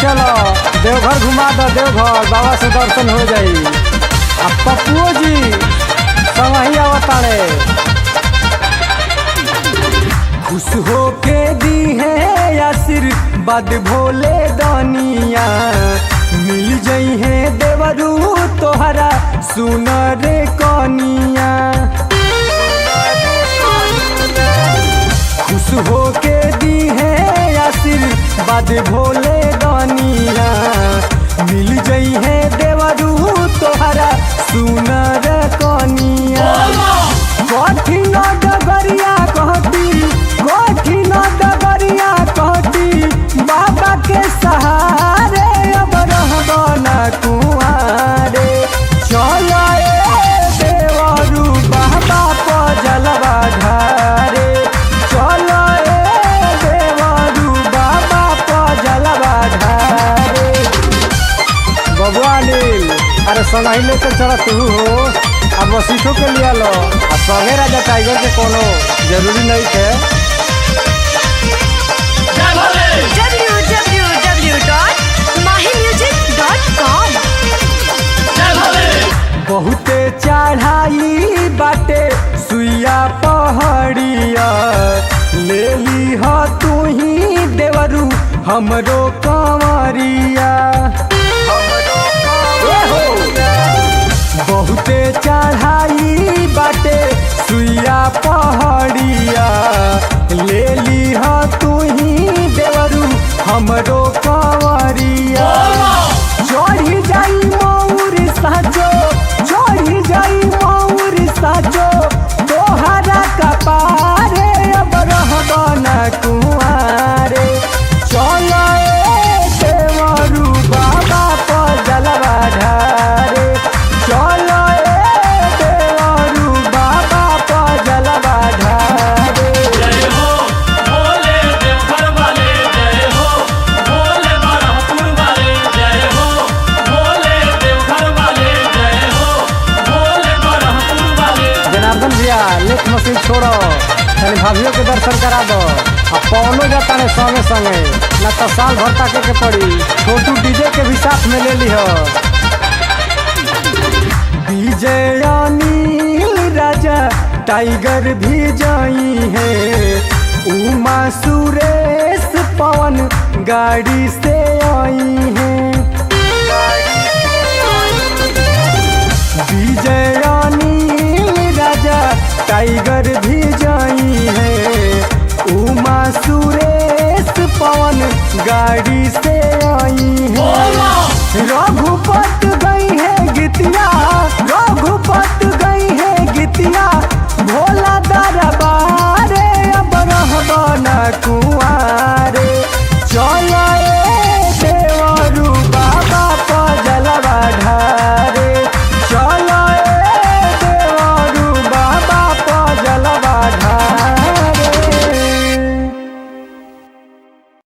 चलो देवघर घुमा दो देवघर बाबा से दर्शन हो जाई आ पप्पुओ जी संगही आवताड़े खुश हो के दी है आशीर्वाद भोले दानिया मिल जई है देवरू तोहरा सुनर कनिया खुश हो के दी है आशीर्वाद भोले दानिया मिल जई है देवरू तोहरा सुनर कनिया कठिन डगरिया कहती कठिन डगरिया कहती बाबा के सहारे अब रहब ना कुआरे चलो ए देवरू बाबा पर जलवा ढारे चलो ए देवरू बाबा पर जलवा ढारे बबुआ अनिल अरे सनाही लेके चला तू हो अब वसीठो के लिया लो आ संगे राजा टाइगर के कोनो जरूरी नहीं थे www.mahimusic.com बहुते चढ़ाई बाटे सुइया पहाड़िया ले ली ह तू ही देवरू हमरो कंवरिया ए हो। बहुते चढ़ाई बाटे सुइया पहाड़िया ले ली ह तू ही देवरू हमरो कंवरिया चढ़ी जाई मौर साजो चढ़ी जाई मौर साजो तोहरा कपारे अब रहब ना कुआरे चलो ए देवरू बाबा पर जलवा ढारे चलो ए देवरू बाबा पर जलवा ढारे जय हो भोले देवघर वाले जय हो भोले बरहपुर वाले जय हो भोले देवघर वाले जय हो भोले बरहपुर वाले जनार्दन भैया लेख मशीन छोड़ो तनी भाभियों के दर्शन करा दो आ पवनो जाता ने संगे संगे न तो साल भर ताके के पड़ी छोटू डीजे के भी साथ में ले लिह डीजे अनिल राजा टाइगर भी जाई है उमा सुरेश पवन गाड़ी से आई है विजय अनिल राजा टाइगर भी जाई है उमा सुरेश पवन गाड़ी से आई है रघुपत गई है गीतिया